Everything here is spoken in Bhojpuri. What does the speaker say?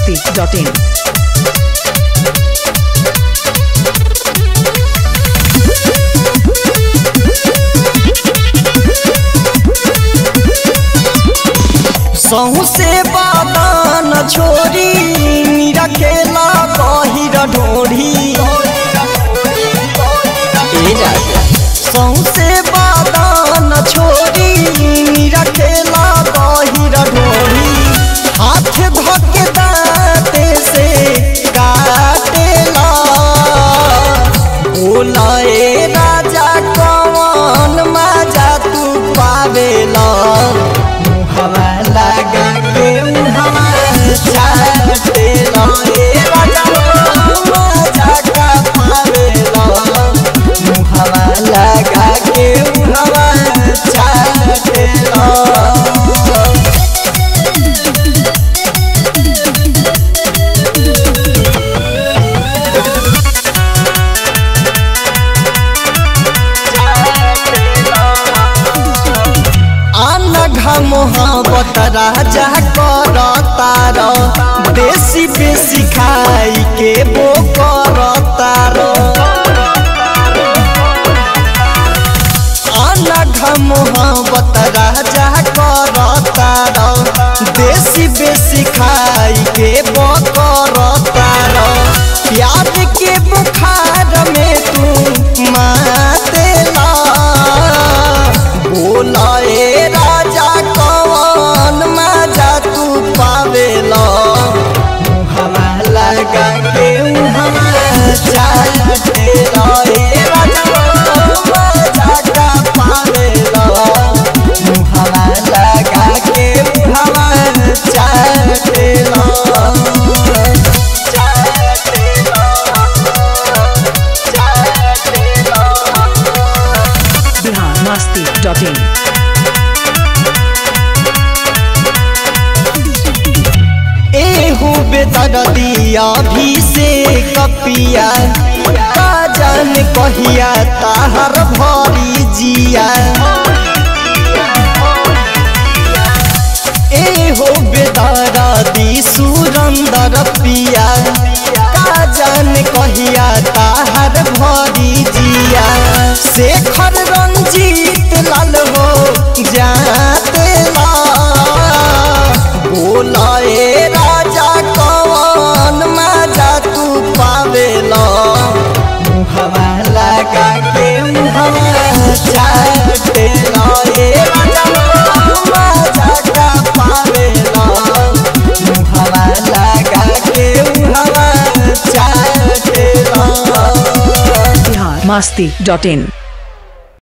masti.in. सहू से बादान छोरी मीरा खेला गहिर ढोढ़ी सहू से बादान छोरी मीरा खेला गहिर ढोढ़ी हाथ धके दाते से काटेला बोला ए राजा कौन मजा तू पावेला मुहवा लगा के मुहवा चाटेला ए राजा मजा का पावेला मुहवा लगा के मुहवा चाटेला आनघा मोहब्बत राजा कर तार बेसी बेसी खाई के बो कर तार अनघा मोहब्बत राजा कर तार बेसी बेसी खाई के बो कर तार प्यार के बुखार में तू मातेला बोला ए राजा कौन मजा तू पावेला मुहवा लगा के मुहवा चाटेला ए राजा मजा का पावेला मुहवा लगा के मुहवा चाटेला चाटेला चाटेला Bihar masti.in. एहू बेतर दिया भी से कपिया का जान कहिया ताहर भरी जिया एहो बेदर दी सुरंदर पिया का जान कहिया ताहर भरी जिया शेखर रंजीत लाल हो जाते ला बोला ए राजा कौन मजा तू पावेला मुहवा लगा के मुहवा चाटेला ए राजा मजा का पावेला मुहवा लगा के मुहवा चाटेला Bihar masti.in.